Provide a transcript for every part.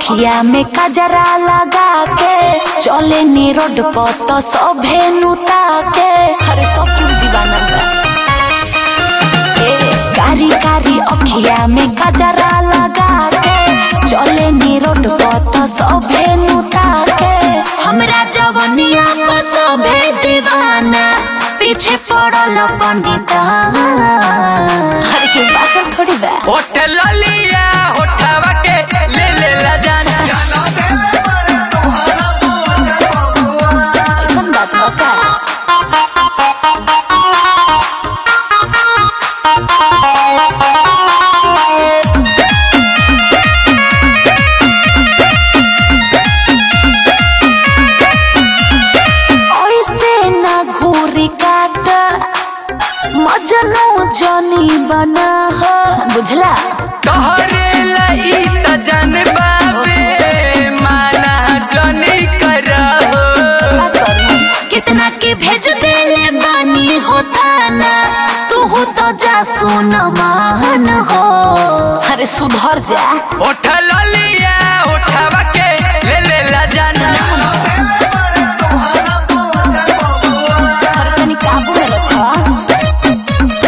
अखिया में कजरा लगा के चले नी रोड पर तो सभे नुता के अरे सब कुल दीवाना बा ए, कारी कारी अखिया में कजरा लगा के चले नी रोड पर तो सभे नुता के हमरा जवनिया पर सभे दीवाना पीछे पड़ल पंडिता हर के बाचल थोड़ी बा होटल लिया होठवा के ले ले ला जान ऐसन बात बा का ऐसे ना घूरी काट मजनू जनी बना हो बुझला तोहरे लाई त जान बाबे माना जनी करहो का करूं? कितना के भेज देले बानी होता ना तू तो जा सुन मान हो अरे सुधर जा होटल लिया होठवा के ले ले ला जान अरे तनी काबू में रखो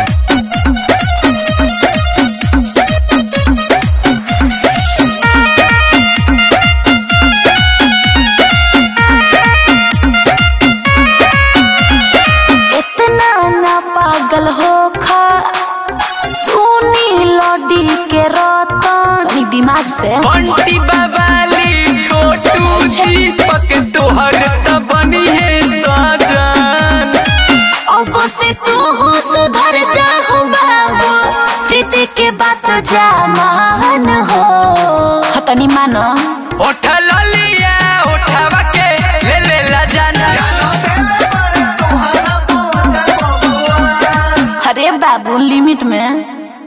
इतना ना पागल हो खा सुनी लौडी के रतन तनी दिमाग से बंटी बवाली छोटू दीपक तोहर त बनी है साजन अब से तू हो सुधर जा हो बाबू प्रीति के बात जा मान हो हाँ, तनी मानो होटल लिया होठवा के ले ले ला जान अरे बाबू लिमिट में